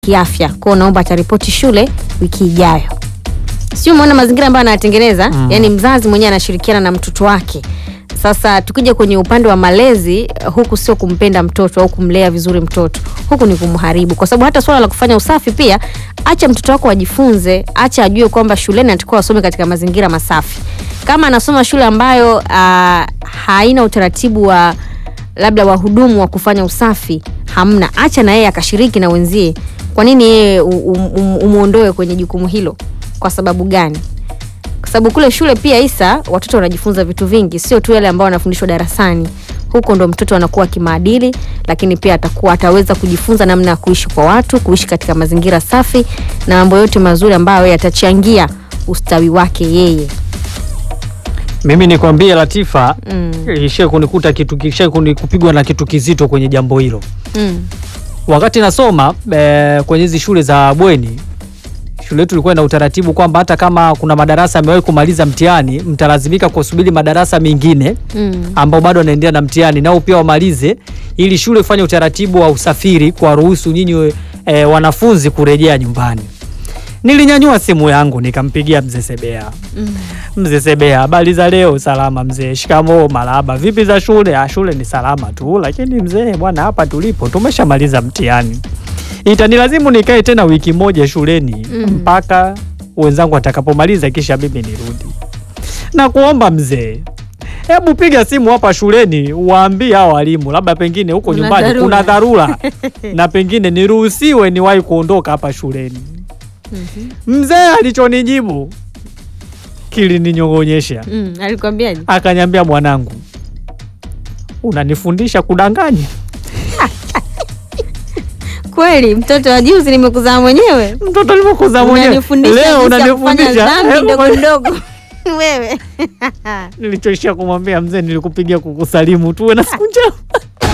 kiafya kwao, naomba ataripoti shule wiki ijayo. Sio umeona mazingira ambayo anayatengeneza Mm. yani mzazi mwenyewe anashirikiana na mtoto wake. Sasa tukija kwenye upande wa malezi, huku sio kumpenda mtoto au kumlea vizuri mtoto, huku ni kumharibu, kwa sababu hata swala la kufanya usafi pia, acha mtoto wako ajifunze, acha ajue kwamba shuleni anatakiwa asome katika mazingira masafi. Kama anasoma shule ambayo ah, haina utaratibu wa labda wahudumu wa kufanya usafi hamna, acha na yeye akashiriki na wenzie. Kwa nini yeye um, um, umuondoe kwenye jukumu hilo? Kwa sababu gani? Kwa sababu kule shule pia Isa, watoto wanajifunza vitu vingi, sio tu yale ambao wanafundishwa darasani. Huko ndo mtoto anakuwa kimaadili, lakini pia atakuwa ataweza kujifunza namna ya kuishi kwa watu, kuishi katika mazingira safi na mambo yote mazuri ambayo yatachangia ustawi wake yeye. Mimi nikwambie Latifa, Mm. ishie kunikuta kitu kisha kupigwa na kitu kizito kwenye jambo hilo. Mm. Wakati nasoma eh, kwenye hizi shule za bweni, shule yetu ilikuwa na utaratibu kwamba hata kama kuna madarasa yamewahi kumaliza mtihani, mtalazimika kusubiri madarasa mengine Mm. ambao bado wanaendelea na mtihani nao pia wamalize, ili shule ifanye utaratibu wa usafiri kwa ruhusu nyinyi e, wanafunzi kurejea nyumbani. Nilinyanyua simu yangu nikampigia mzee Sebea. Mm. Mzee Sebea, habari za leo? Salama mzee. Shikamoo. Marahaba. Vipi za shule? Ah, shule ni salama tu, lakini mzee bwana, hapa tulipo tumeshamaliza mtihani, itanilazimu nikae tena wiki moja shuleni Mm. mpaka wenzangu watakapomaliza, kisha mimi nirudi. Na kuomba mzee, hebu piga simu hapa shuleni uwaambie hao walimu, labda pengine huko Kuna nyumbani dharura. kuna dharura na pengine niruhusiwe niwahi kuondoka hapa shuleni. Mzee alichonijibu kilininyong'onyesha, Mm. Alikwambiaje? akanyambia, mwanangu, unanifundisha kudanganya. Kweli mtoto wa juzi nimekuzaa mwenyewe. Mtoto alivyokuza mwenyewe Unanifundisha leo jinsi ya kufanya unanifundisha. dhambi Eh, ndogo ndogo. Wewe. Nilichoishia kumwambia mzee, nilikupigia kukusalimu tuwe na siku njema.